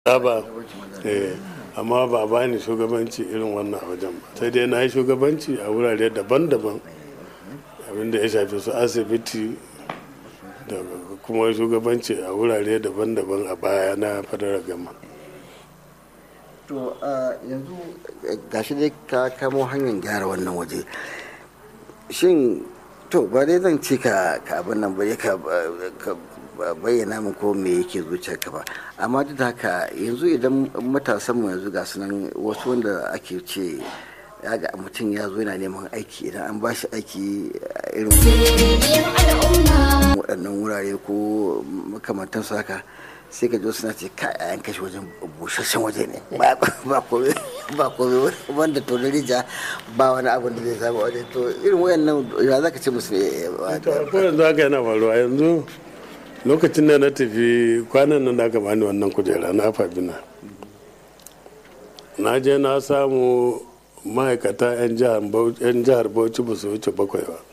ba amma ba ba ni shugabanci irin wannan a wajen ba sai dai na yi shugabanci a wurare daban-daban abinda ya shafi su asibiti da kuma shugabanci a wurare daban-daban a baya na fadarar gama to yanzu gashi dai ka kamo hanyar gyara wannan waje shin to ba dai zan ce ka abin nan ba ka bayyana min ko me yake zuciyarka ba amma duk da haka yanzu idan matasan mu yanzu ga sunan wasu wanda ake ce ya ga mutum ya zo yana neman aiki idan an bashi aiki irin waɗannan wurare ko makamantan su haka sai ka jo suna ce ka a yanka shi wajen busasshen waje ne ba kome ba kome wanda to rija ba wani abin da zai samu waje to irin wayannan ya za ka ce musu ne ko yanzu haka yana faruwa yanzu lokacin da na tafi kwanan nan da aka bani wannan kujera na fabina na je na samu ma'aikata 'yan jihar bauchi ba su wuce bakwai ba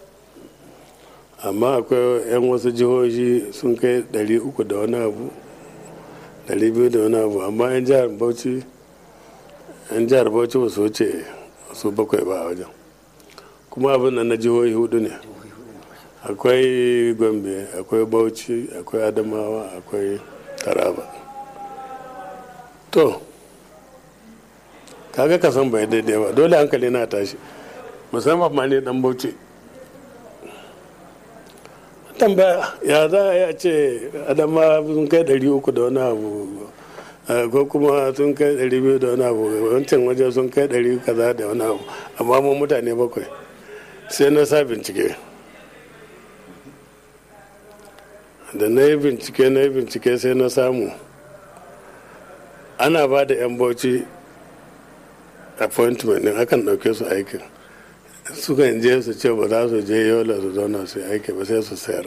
amma akwai 'yan wasu jihohi sun kai 300 da wani abu 200 da wani abu amma 'yan jihar bauchi 'yan jihar bauchi ba su wuce su bakwai ba a wajen kuma abin nan na jihohi hudu ne akwai gombe akwai bauchi akwai adamawa akwai taraba to kaga ka san bai daidai ba dole hankali na tashi musamman ma ne dan bauchi tambaya ya za a ce adama sun kai ɗari uku da wani abu ko kuma sun kai ɗari biyu da wani abu wancan waje sun kai ɗari kaza da wani abu amma mu mutane bakwai sai na sa bincike da na yi bincike na yi bincike sai na samu ana ba da 'yan bauchi appointment din akan ɗauke su aikin sukan je su ce ba za su je yola su zauna su yi aiki ba sai su sayar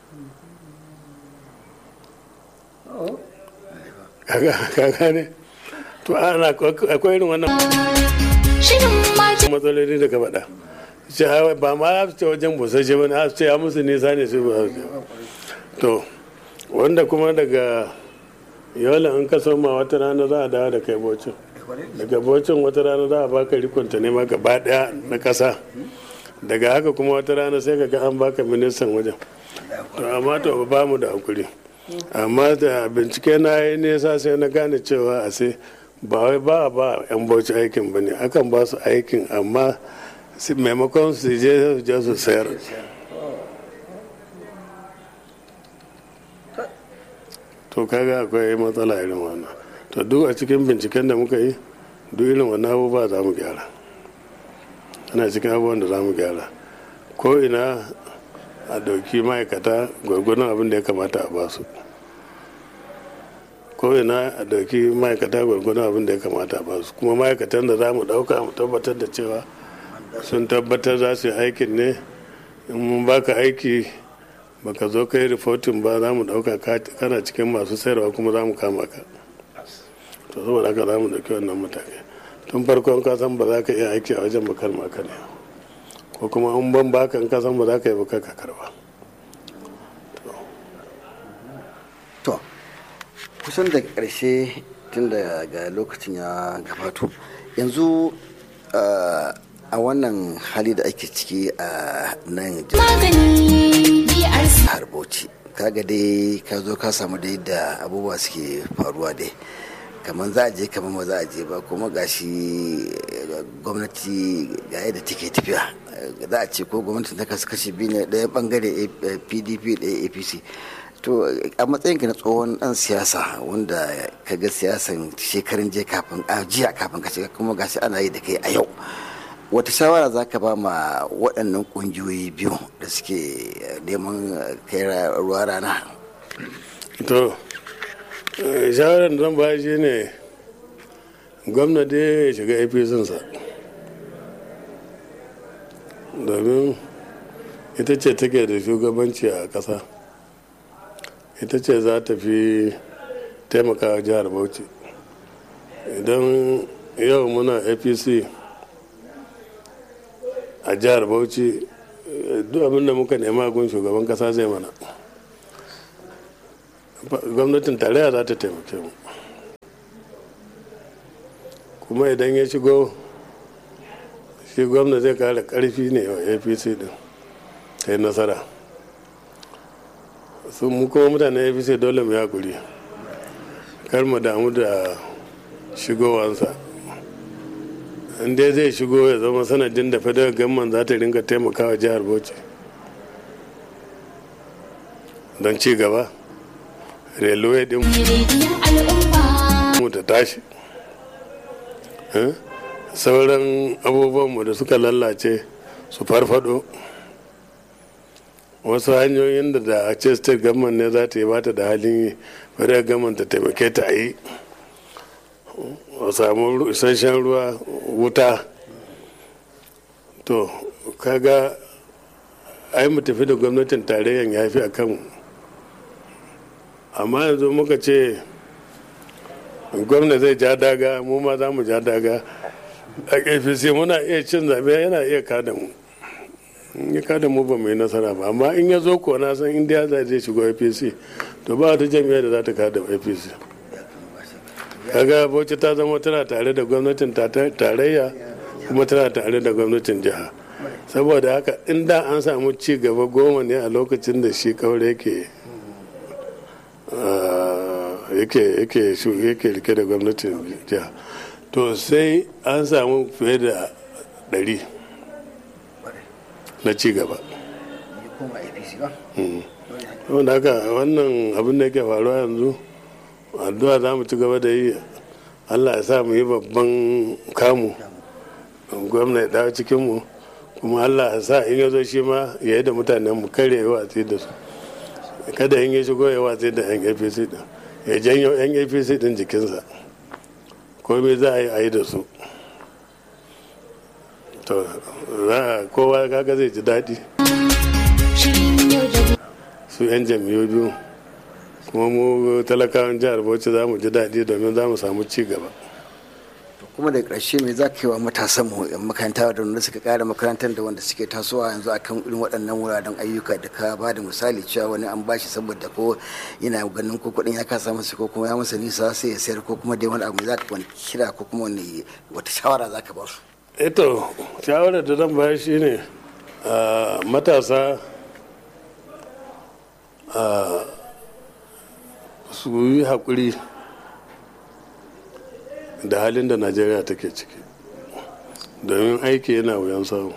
kaga ne to ana akwai irin wannan matsaloli da ka faɗa ce ba ma ya ce wajen busashe ba ne ce ya musu nisa ne su ba to wanda kuma daga yola in ka soma wata rana za a dawo da kai bocin daga bocin wata rana za a baka rikonta ne ma gaba daya na kasa daga haka kuma wata rana sai ka ga an baka ministan wajen to amma to ba mu da hakuri amma da bincike na yi nesa sai na gane cewa a sai ba wai ba ba yan bauchi aikin ba ne akan ba su aikin amma maimakon su je su sayar to kaga akwai matsala irin wannan to duk a cikin binciken da muka yi duk irin wannan abubuwa za mu gyara ana cikin abubuwan da za mu gyara ko ina a dauki ma'aikata gwargwadon abin da ya kamata a basu ko ina a dauki ma'aikata gwargwadon abin da ya kamata a basu kuma ma'aikatan da za mu dauka mu tabbatar da cewa sun tabbatar za su yi aikin ne in mun baka aiki baka zo kai rifotin ba za mu dauka kana cikin masu sayarwa kuma za mu kama ka to saboda haka za mu dauki wannan mutane tun farkon ka san ba za ka iya aiki a wajen bakar maka ne ko kuma in ban baka in ka san ba za ka yi baka ka karba to kusan da ƙarshe tun da ga lokacin ya gabato yanzu a wannan hali da ake ciki a nan jihar bauchi kaga dai ka zo ka samu da yadda abubuwa suke faruwa dai kamar za a je kamar ba za a je ba kuma gashi gwamnati ga yadda take tafiya za a ce ko gwamnati ta kasu kashi biyu ne ɗaya bangare pdp ɗaya apc to a matsayinka na tsohon ɗan siyasa wanda ka ga siyasan shekarun je kafin a jiya kafin ka shiga kuma gashi ana yi da kai a yau wata shawara za ka ba ma waɗannan ƙungiyoyi biyu da suke neman kai ruwa rana to shawarar da zan ba shi ne gwamnati ya shiga apc domin ita ce take da shugabanci a ƙasa ita ce za ta fi taimakawa jihar bauchi idan yau muna apc a jihar bauchi duk abin da muka nema gun shugaban kasa zai mana gwamnatin tarayya za ta taimake mu kuma idan ya shigo shi gwamna zai kara karfi ne wa apc din ta yi nasara su mu kuma mutanen apc dole mu yakuri kar mu damu da shigowansa in dai zai shigo ya zama sanadin da federal gamman za ta ringa taimakawa jihar bauchi don ci gaba railway din mu ta tashi sauran abubuwanmu da suka lallace su farfado wasu hanyoyin da da a ce state government ne za ta yi bata da halin yi federal government ta taimake ta yi a samu isasshen ruwa wuta to kaga ai mu tafi da gwamnatin tarayyan ya fi a kanmu amma yanzu muka ce gwamna zai ja daga mu ma za mu ja daga a apc muna iya cin zaɓe yana iya kada mu in ya kada mu ba mu yi nasara ba amma in ya zo ko na san indiya za zai shigo apc to ba wata jami'a da za ta kada apc kaga bauchi ta zama tana tare da gwamnatin tarayya kuma tana tare da gwamnatin jiha saboda haka inda an samu ci gaba goma ne a lokacin da shi kaure yake yake yake yake rike da gwamnatin jiha to sai an samu fiye da ɗari na ci gaba wanda haka wannan abin da yake faruwa yanzu addu'a za mu ci gaba da yi allah ya sa mu yi babban kamu gwamna ya dawo cikinmu kuma allah ya sa in ya zo shi ma ya yi da mutanen mu kare ya watsi da su kada in ya shigo ya watsi da yan apc din ya janyo yan apc din jikinsa komai za a yi a yi da su to kowa kaga zai ji daɗi su yan jam'iyyu biyu kuma mu talakawan jihar bauchi za mu ji daɗi domin za mu samu ci gaba kuma da ƙarshe mai za ka yi wa matasan mu yan makaranta da wanda suka ƙara makarantar da wanda suke tasowa yanzu akan irin waɗannan wuraren ayyuka da ka ba da misali cewa wani an bashi saboda ko yana ganin ko kuɗin ya kasa masa ko kuma ya masa nisa sai ya sayar ko kuma dai wani abu za ka wani kira ko kuma wani wata shawara za ka ba su. eto shawarar da zan bayar shine matasa su yi haƙuri da halin da najeriya take ciki domin aiki yana wuyan samu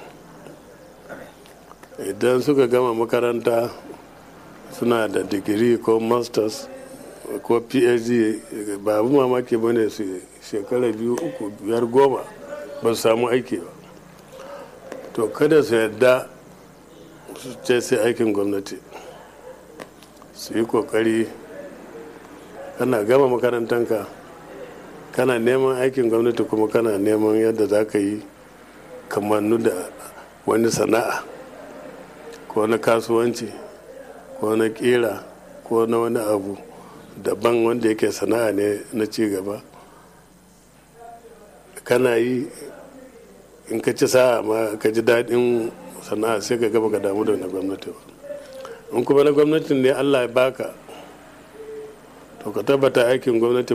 idan suka gama makaranta suna da digiri ko masters ko phd ba abu mamaki ba ne su shekara biyu uku biyar goma ba su samu aiki ba to kada su yadda su ce sai aikin gwamnati su yi kokari kana gama makarantanka kana neman aikin gwamnati kuma kana neman yadda za ka yi kamannu da wani sana'a ko na kasuwanci ko na kera ko na wani abu daban wanda yake sana'a ne na cigaba kana yi in ka ci sa'a ma ka ji daɗin sana'a sai ka gaba ka damu da na gwamnati ba in kuma na gwamnatin ne allah ya baka to ka tabbata aikin gwamnati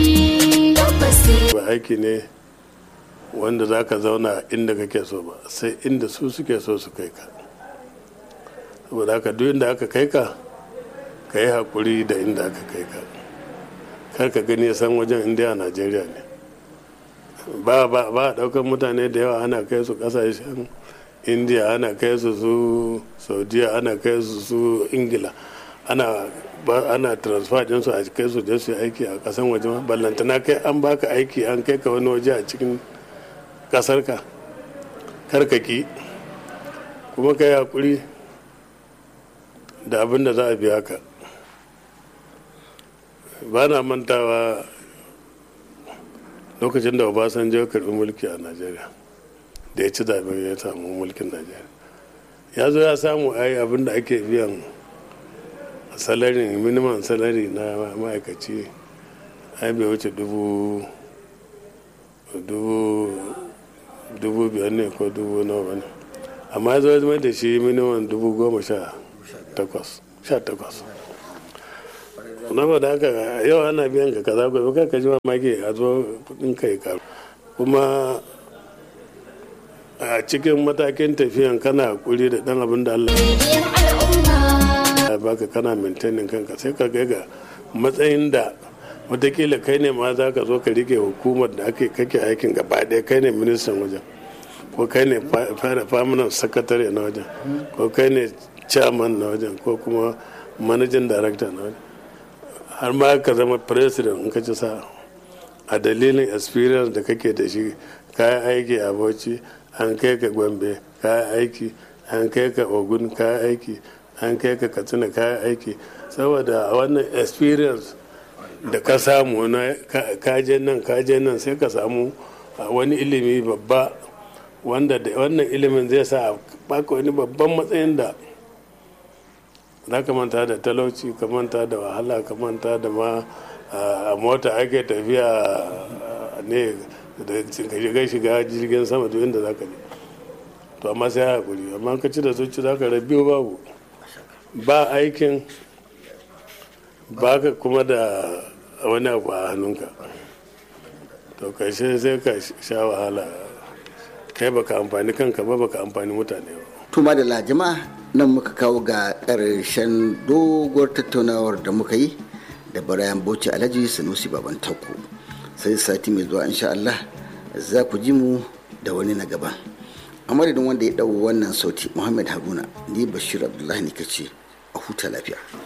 ba aiki ne wanda za ka zauna inda kake so ba sai inda su suke so su kai ka saboda haka duk inda aka kai ka ka yi haƙuri da inda aka kai ka kar ka gani san wajen indiya najeriya ne ba ba ba ɗaukar mutane da yawa ana kai su ƙasashen indiya ana kai su su saudiya ana kai su su ingila ana ana transfer din su a kai su da su aiki a kasan waje ma ballantana kai an baka aiki an kai ka wani waje a cikin kasar ka karkaki kuma ka yi hakuri da abin da za a biya ka ba na mantawa lokacin da obasanjo karbi mulki a najeriya da ya ci zaben ya samu mulkin najeriya ya zo ya samu ai abin da ake biyan salari minimum salari na ma'aikaci ai bai wuce dubu dubu biyar ne ko dubu nawa ne amma ya zo da shi minimum dubu goma sha takwas sha takwas na ba da haka yau ana biyan ka kaza gobe ka ji mamaki a zo kudin kai karu kuma a cikin matakin tafiyan kana hakuri da dan abin da Allah ya baka kana maintaining kanka sai ka ga matsayin da watakila kai ne ma za ka zo ka rike hukumar da ake kake aikin gaba ɗaya kai ne ministan wajen ko kai ne permanent secretary na wajen ko kai ne chairman na wajen ko kuma managing director na wajen har ma ka zama president in ka ci sa a dalilin experience da kake da shi kayan aiki a bauchi an kai ka gombe kayan aiki an kai ka ogun kayan aiki an kai ka katsina kayan aiki saboda a wannan experience da ka samu na kaje nan kaje nan sai ka samu wani ilimi babba wanda da wannan ilimin zai sa baka wani babban matsayin da za ka manta da talauci ka manta da wahala ka manta da ma a mota ake tafiya ne da shiga shiga jirgin sama duk inda za ka je to amma sai hakuri amma ka ci da zuci za ka rabiyo babu ba aikin ba ka kuma da wani abu a hannunka to karshe sai ka sha wahala kai baka amfani kanka ba baka amfani mutane ba tuma da jama'a nan muka kawo ga ƙarshen doguwar tattaunawar da muka yi da barayan bauchi alhaji sanusi baban tauko sai sati mai zuwa insha Allah za ku ji mu da wani na gaban a madadin wanda ya ɗau wannan sauti muhammad haruna ni bashir abdullahi ne kace a huta lafiya